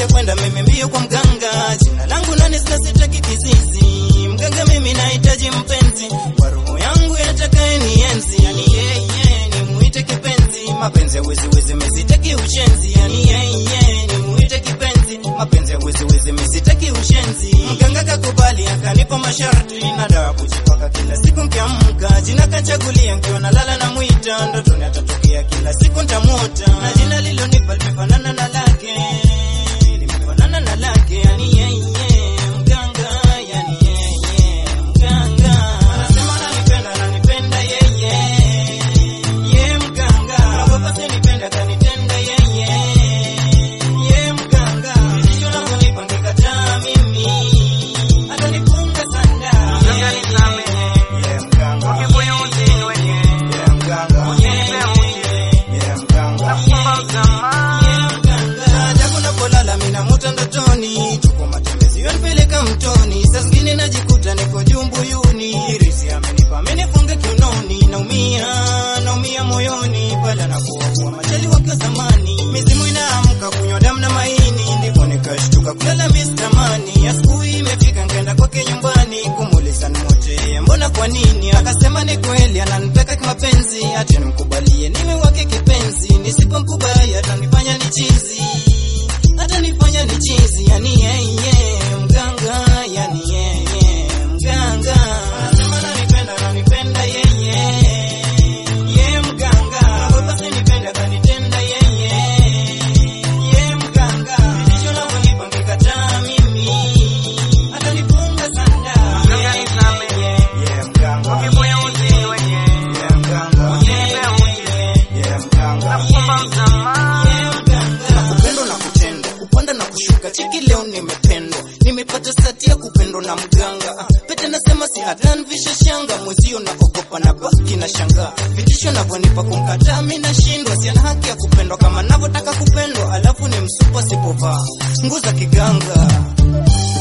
nishakwenda mimi mbio kwa mganga, jina langu nani sina sitaki kizizi, mganga mimi nahitaji mpenzi kwa roho yangu yatakaye nienzi, yani yeye nimuite kipenzi, mapenzi ya wezi wezi mesitaki ushenzi, yani yeye nimuite kipenzi, mapenzi ya wezi wezi mesitaki ushenzi. Mganga kakubali akanipa masharti na dawa kujipaka kila siku nkiamka, jina kachagulia nkiwa nalala na mwita, ndotoni atatokea kila siku ntamuota, na jina lilonipa limefanana na lake, limefanana na lake, yani yeye mganga, yani yeye mganga, anasema ananipenda, ananipenda yeye ye mganga, naogopa sinipenda kanitenda yeye ye mganga, sisho navyonipa ngekataa mimi atanifunga sana Mganga nisamehe. ye mganga Ukibuyu usiniweke. ye mganga Usinipe muje. ye mganga Nakuomba msamaha. Japo napolala mina muta ndotoni, tuko matembezi yanipeleka mtoni, saa zingine najikuta niko juu mbuyuni, irisi amenipa amenifunga kiunoni, naumia naumia moyoni pale anapokuwa majali wake zamani, mizimu inaamka kunywa damu na maini, ndipo nikashtuka kulala mistamani, asubuhi imefika nkaenda kwake nyumbani kumuuliza nimote, mbona kwa nini? Akasema ni kweli ananipeka kimapenzi, ati nimkubalie niwe wake kipenzi, nisipomkubali atanifanya ni chizi atanifanya ni chizi, yani yeye mganga, yani yeye mganga anasema ananipenda, ananipenda yeye ye mganga, naogopa sinipenda kanitenda yeye ye mganga, ndicho navyonipa ngekataa mimi atanifunga sana Mganga nisamehe. ye mganga Ukibuyu usiniweke. ye mganga Usinipe muje. ye mganga Nakuomba msamaha. nakupendwa na kutendwa kupanda na kushuka cheki leo nimependwa nimepata stati ya kupendwa na mganga Ah, pete nasema si atanvisha shanga mwezio naogopa na baki na shangaa vitisho navyonipa kumkataa mi nashindwa siana haki ya kupendwa kama navyotaka kupendwa alafu ni msupa sipovaa nguo za kiganga